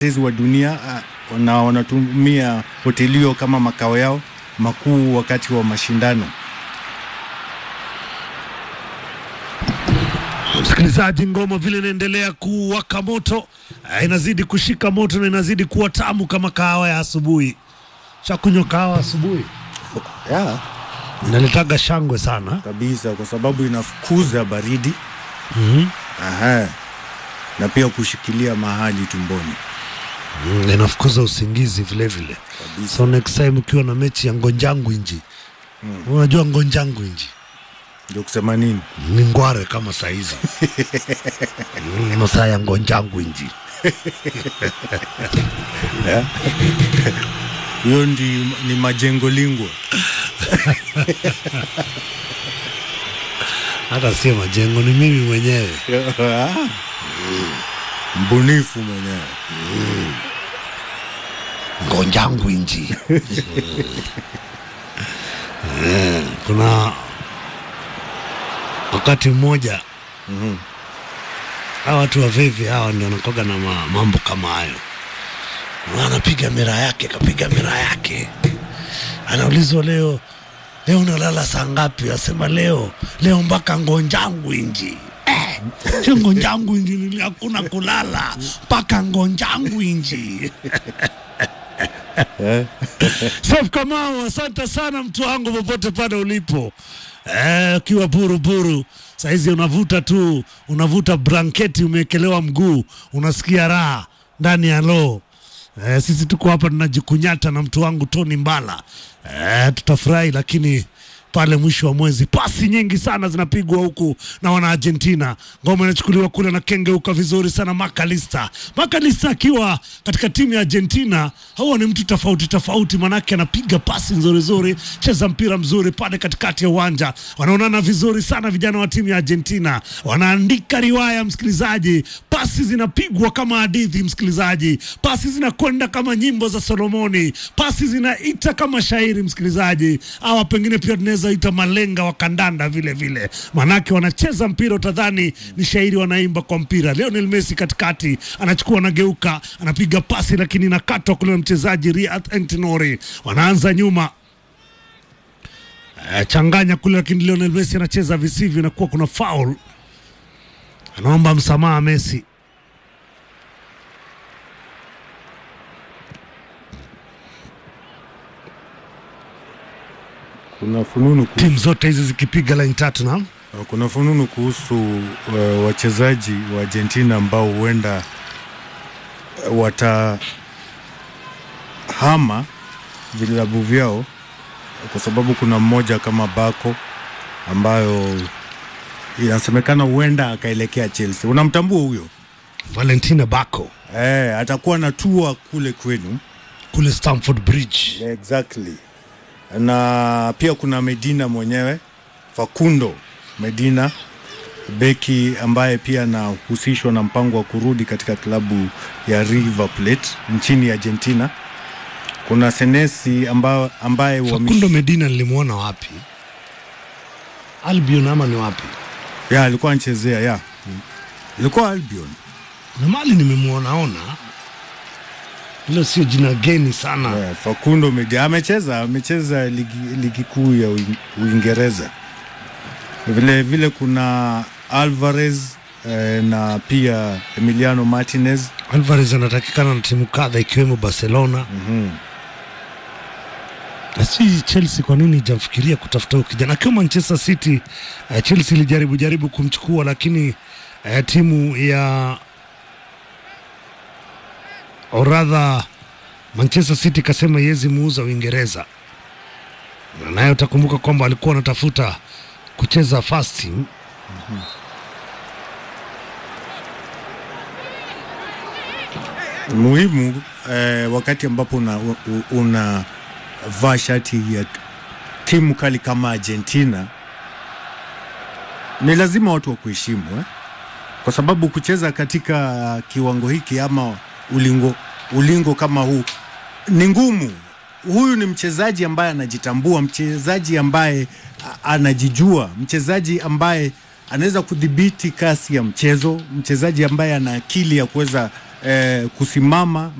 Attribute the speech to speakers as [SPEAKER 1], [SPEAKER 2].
[SPEAKER 1] watetezi wa dunia uh, na wanatumia hoteli hiyo kama makao yao makuu wakati wa mashindano.
[SPEAKER 2] Msikilizaji, ngoma vile inaendelea kuwaka moto, eh, inazidi kushika moto na inazidi kuwa tamu kama kahawa ya asubuhi. Shakunywa kahawa asubuhi,
[SPEAKER 1] Yeah,
[SPEAKER 2] inaletaga shangwe sana.
[SPEAKER 1] kabisa kwa sababu inafukuza baridi
[SPEAKER 2] mm
[SPEAKER 1] Aha. na pia kushikilia mahali tumboni
[SPEAKER 2] Mm, inafukuza usingizi vile vile.
[SPEAKER 1] kabisa.
[SPEAKER 2] So next time ukiwa na mechi ya ngonjangu inji unajua ngonjangu inji
[SPEAKER 1] Ndio kusema nini?
[SPEAKER 2] ni ngware kama saizi Mm, masaa ya ngonjangu inji
[SPEAKER 1] Hiyo ndi ni majengo lingwa
[SPEAKER 2] hata sio majengo, ni mimi mwenyewe.
[SPEAKER 1] mbunifu mwenyewe.
[SPEAKER 2] ngonjangu inji Eh, kuna wakati mmoja hawa watu wavivi hawa ndio wanakoga na ma- mambo kama hayo Na anapiga mira yake kapiga mira yake anaulizwa leo leo unalala saa ngapi asema leo leo mpaka ngonjangu inji Eh, sio ngonjangu inji nili- hakuna kulala mpaka ngonjangu inji Sef Kamau, asante sana mtu wangu popote pale ulipo Eh, ukiwa buruburu saizi unavuta tu unavuta blanketi umewekelewa mguu unasikia raha ndani ya loo eh, sisi tuko hapa tunajikunyata na mtu wangu Tony Mbala eh, tutafurahi lakini pale mwisho wa mwezi pasi nyingi sana zinapigwa huku na wana Argentina. Ngoma inachukuliwa kule na kengeuka vizuri sana Makalista. Makalista akiwa katika timu ya Argentina, huwa ni mtu tofauti tofauti, manake anapiga pasi nzuri nzuri, cheza mpira mzuri pale katikati ya uwanja. Wanaonana vizuri sana vijana wa timu ya Argentina, wanaandika riwaya, msikilizaji. Pasi zinapigwa kama hadithi, msikilizaji. Pasi zinakwenda kama nyimbo za Solomoni, pasi zinaita kama shairi, msikilizaji. Hawa pengine pia tunaweza ita malenga wa kandanda vile vile, manake wanacheza mpira utadhani ni shairi wanaimba kwa mpira. Lionel Messi katikati anachukua, anageuka, anapiga pasi, lakini inakatwa kule na mchezaji Riyad Antinori. Wanaanza nyuma Eh, changanya kule, lakini Lionel Messi anacheza visivyo, inakuwa kuna foul. Anaomba msamaha Messi.
[SPEAKER 1] Kuna fununu kuhusu,
[SPEAKER 2] Timu zote hizi zikipiga line tatu na
[SPEAKER 1] kuna fununu kuhusu uh, wachezaji wa Argentina ambao huenda uh, watahama vilabu vyao kwa sababu kuna mmoja kama Bako ambayo inasemekana huenda akaelekea Chelsea. Unamtambua huyo?
[SPEAKER 2] Valentina Bako
[SPEAKER 1] Eh, atakuwa na tua kule kwenu.
[SPEAKER 2] kule Stamford Bridge.
[SPEAKER 1] Exactly. Na pia kuna Medina mwenyewe Facundo Medina beki ambaye pia anahusishwa na mpango wa kurudi katika klabu ya River Plate nchini Argentina. Kuna Senesi amba, ambaye wamish-
[SPEAKER 2] Facundo Medina nilimwona wapi? Albion ama ni wapi?
[SPEAKER 1] ya alikuwa anachezea ya ilikuwa Albion.
[SPEAKER 2] Na mali nimemwonaona, hilo sio jina geni sana.
[SPEAKER 1] Yeah, Facundo Medina amecheza amecheza ligi, ligi kuu ya Uin- Uingereza. Vile vile kuna Alvarez eh, na pia Emiliano Martinez.
[SPEAKER 2] Alvarez anatakikana na timu kadha ikiwemo Barcelona na si Chelsea. Kwa nini ijamfikiria kutafuta huyu kijana akiwa Manchester City? Uh, Chelsea ilijaribu jaribu kumchukua lakini uh, timu ya oradha Manchester City ikasema iwezi muuza Uingereza, na naye utakumbuka kwamba alikuwa anatafuta kucheza first team
[SPEAKER 1] Muhimu eh, wakati ambapo una, una vaa shati ya timu kali kama Argentina, ni lazima watu wakuheshimu eh? Kwa sababu kucheza katika kiwango hiki ama ulingo, ulingo kama huu ni ngumu. Huyu ni mchezaji ambaye anajitambua, mchezaji ambaye a- anajijua, mchezaji ambaye anaweza kudhibiti kasi ya mchezo, mchezaji ambaye ana akili ya kuweza eh, kusimama